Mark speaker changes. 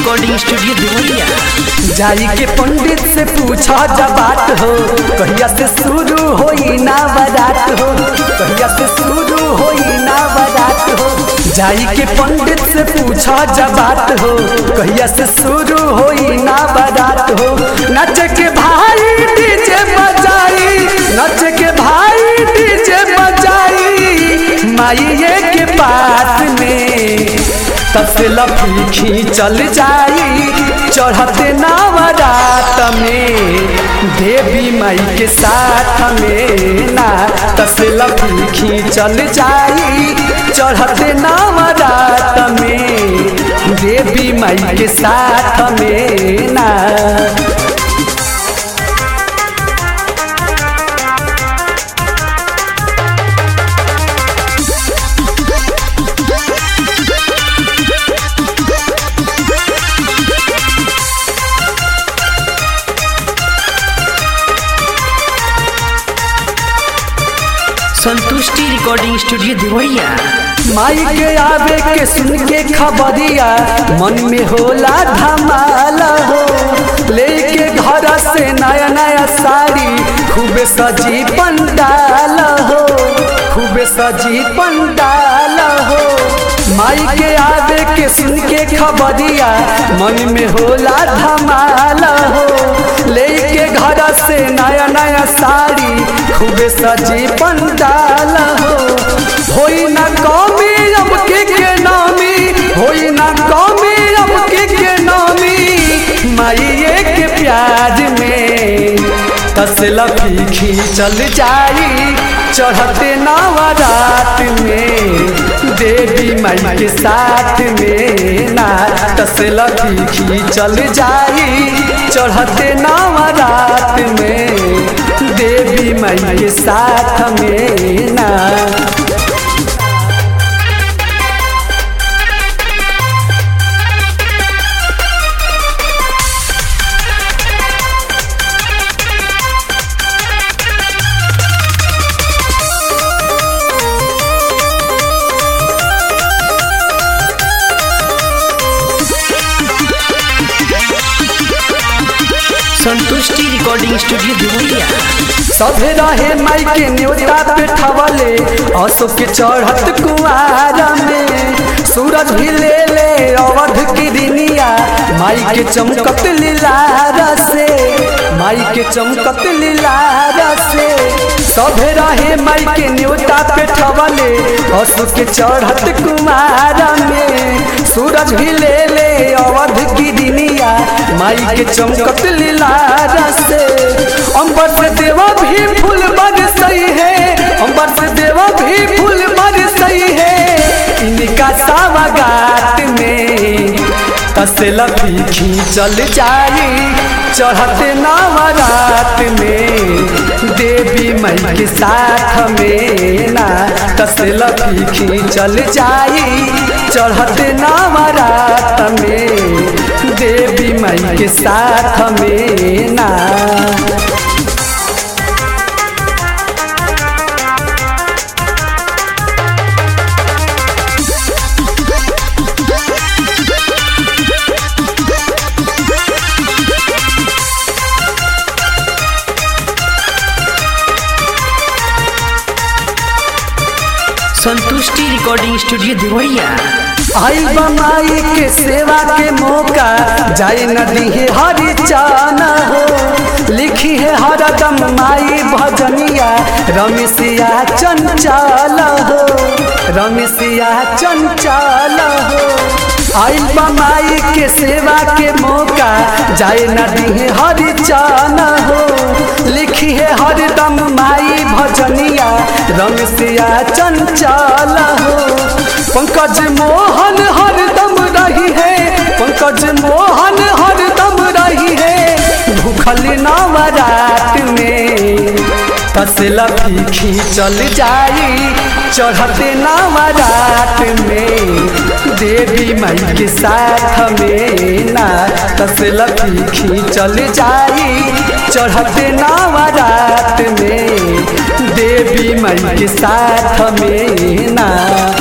Speaker 1: recording studio Deoria
Speaker 2: जाई के पंडित से पूछा जा बात हो कहिया से शुरू होई ना बारात हो कहिया से शुरू होई ना बारात हो जाई के पंडित से पूछा जा बात हो कहिया से शुरू होई ना बारात हो नच के भाई डीजे बजाई नच के भाई डीजे बजाई माइये के पास में तसला फीखी चल जाई चढ़ते नवरात में देवी माई के साथ में ना तसला फीखी चल जाई चढ़ते नवरात में देवी माई के साथ में ना
Speaker 1: संतुष्टि रिकॉर्डिंग स्टूडियो देवरिया
Speaker 2: माई के आवे के सुन के खबरिया मन में होला धमाल हो लेके घर से नया नया साड़ी खूबे सजी पंडाल हो खूबे सजी पंडाल हो माई के आवे के सुन के खबरिया मन में होला धमाल हो लेके घर से नया नया साड़ी खूबे सजी पंडाल हो होई ना कौमी अब के के नामी होई ना कौमी अब के के नामी माइये के प्याज में तसला फीखी चल जाई चढ़ते नवरात में देवी माई के साथ में ना तसला फीखी चल जाई चढ़ते नवरात में देवी माई के साथ में ना
Speaker 1: संतुष्टि रिकॉर्डिंग स्टूडियो देवरिया
Speaker 2: सभे रहे माई के न्योता पे ठवले अशोक के चढ़त कुआर में सूरज भी ले ले अवध की दिनिया माई के चमकत लीलार से माई के चमकत लीलार से सभे रहे माई के न्योता पे ठवले अशोक के चढ़त कुमार में सूरज भी ले ले अवध की दिनिया माई के चमकत लीलार से अंबर से देवा भी फूल बरसई है अंबर से देवा भी फूल बरसई है इनका सावगात में तसला फीखी चल जाई चढ़ते नवरात में देवी माई के साथ में ना तसला फीखी चल जाई चढ़ते नवरात में देवी माई के साथ में ना
Speaker 1: संतुष्टि रिकॉर्डिंग स्टूडियो देवरिया
Speaker 2: आई बमाई के सेवा के मौका जाए नदी है हरी चाना हो लिखी है हरदम माई भजनिया रमेशिया चंचल हो रमेशिया चंचल हो आई बमाई के सेवा के मौका जाए नदी है हरी चाना हो लिखी है हरदम माई भजनिया रमेशिया चंचल हो पंकज मोहन हरदम रही है पंकज मोहन हरदम रही है भूखल नवरात में तसला फीखी चल जाई चढ़ते नवरात में देवी माई के साथ में ना तसला फीखी चल जाई चढ़ते नवरात में देवी माई के साथ में ना